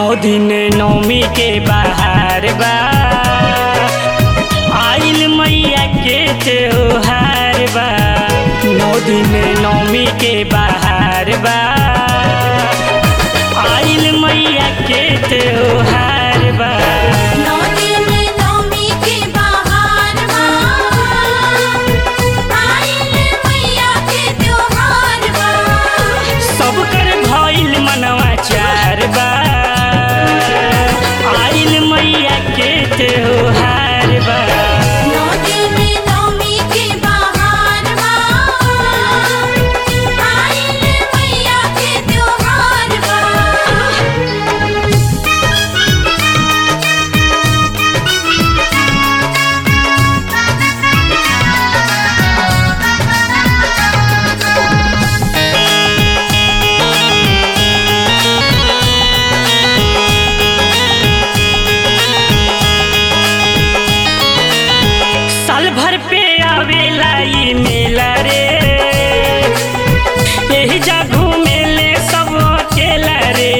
दिन नौमी के बाहर बा आइल मैया के त्योहार बा नौ दिन नौमी के बाहर बा आइल मैया के त्योहार बा नौ दिन नौमी के बहार बा आइल मैया के त्योहार बा सब कर भइल मनवा चार बा आइल मैया के त्योहार बा नौ दिन नौमी के बहार बा आइल मैया के त्योहार बा साल भर पे आवेला ई मेला रे यही जा घूमेले सब अकेला रे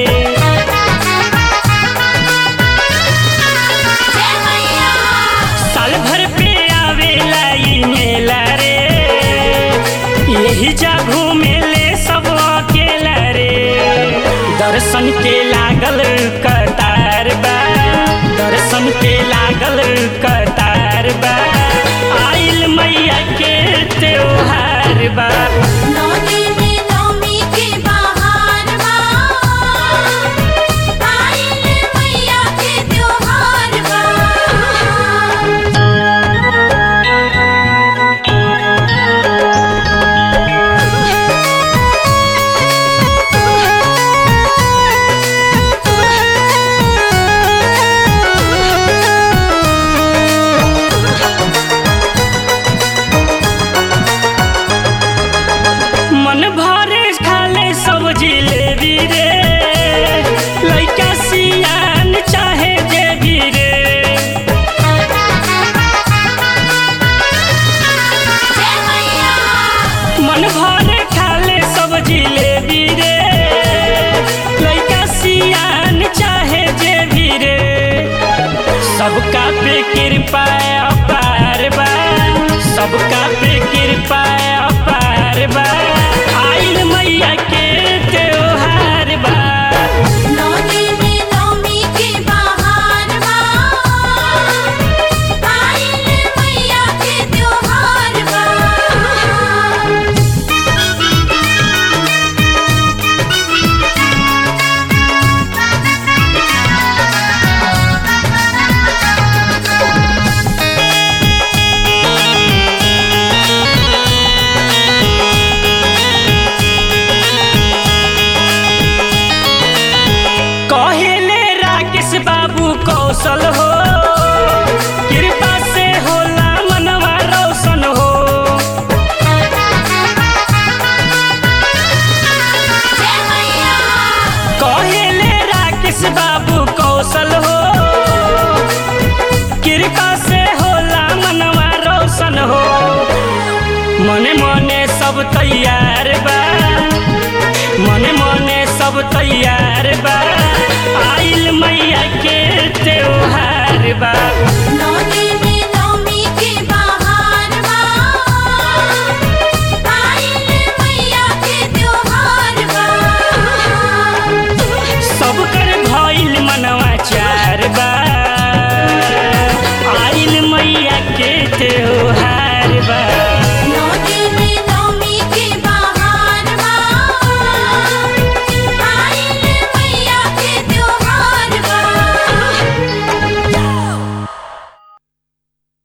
जय मैया साल भर पे आवेला ई मेला रे यही जा घूमेले सब अकेला रे दर्शन के लागल कतार बा दर्शन के लागल कतार बा आइल मैया के त्योहार बा नौ दिन नौमी के बहार बा आइल मैया के त्योहार बा मन भरे खाले सब जिलेबी रे लइका सियान चाहे जेबी रे जय मैया मन भरे खाले सब जिलेबी रे लइका सियान चाहे जेबी रे सबका पे कृपा अपार बा सबका पे कृपा अपार बा आइल मैया के त्योहार बा नौ दिन नौमी के बहार बा आइल मैया के त्योहार बा कहेले राकेश बाबू कौशल हो कृपा से होला मनवा रोशन हो जय मैया कहेले राकेश बाबू कौशल हो कृपा से होला मनवा रोशन हो मने मने सब तैयार बा मने मने सब तैयार बा आइल मैया के त्योहार बा